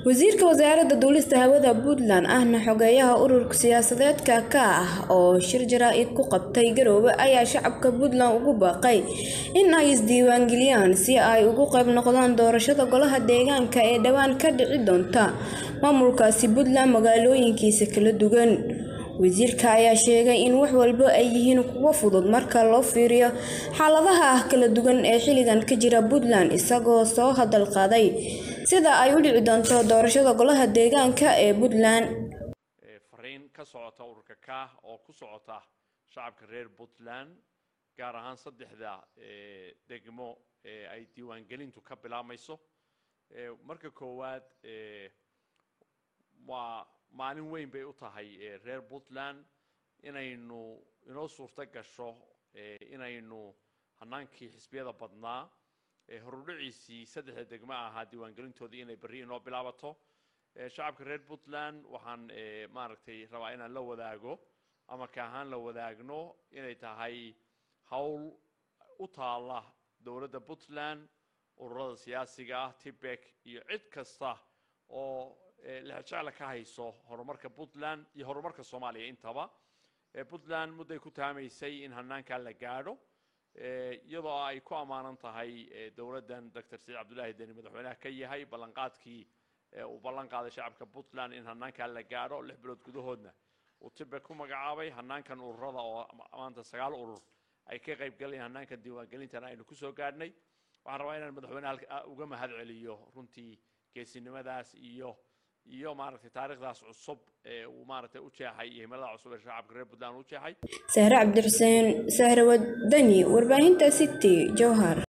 wasiirka wasaaradda duulista hawada puntland ahna xogeeyaha ururka siyaasadeedka ka ah oo shir jaraa-id ku qabtay garoowe ayaa shacabka puntland ugu baaqay in ay isdiiwaangeliyaan si ay ugu qayb noqdaan doorashada golaha deegaanka ee dhowaan ka dhici doonta maamulkaasi puntland magaalooyinkiisa kala duwan wasiirka ayaa sheegay in wax walba ay yihiin kuwo fudud marka loo fiiriyo xaaladaha kala duwan ee xilligan ka jira puntland isagoo soo hadal qaaday sida ay u dhici doonto doorashada golaha deegaanka ee puntland fariin ka socota ururka kaah oo ku socota shacabka reer puntland gaar ahaan saddexda degmo ee ay diiwaangelintu ka bilaabmayso marka koowaad waa maalin weyn bay u tahay reer puntland inaynu inoo suurto gasho inaynu hanaankii xisbiyada badnaa horudhiciisii saddexda degmo ahaa diiwaangelintoodii inay berri inoo bilaabato shacabka reer puntland waxaan maaragtay rabaa inaan la wadaago ama ka ahaan la wadaagno inay tahay howl u taala dowladda puntland ururada siyaasiga ah tibek iyo cid kasta oo lexjecla ka hayso horumarka puntland iyo horumarka soomaaliya intaba puntland mudday ku taamaysay in hanaankaa la gaadho iyadoo ay ku ammaanan tahay dowladdan doctor saciid cabdullaahi deni madaxweynaha ka yahay ballanqaadkii uu ballan qaaday shacabka puntland in hanaankaa la gaadho lix bilood gudahoodna uu tibek ku magacaabay hanaankan ururada oo maanta sagaal urur ay ka qayb galayeen hanaankan diiwaangelintana aynu kusoo gaadhnay waxaan rabaa inaan madaxweynaha uga mahad celiyo runtii geesinimadaas iyo iyo maaragtay taariikhdaas cusub ee uu maaragtay u jeexay iyo himilada cusub ee shacabka reer puntland u jeexay sahre cabdixuseen sahre wadani warbaahinta city jowhar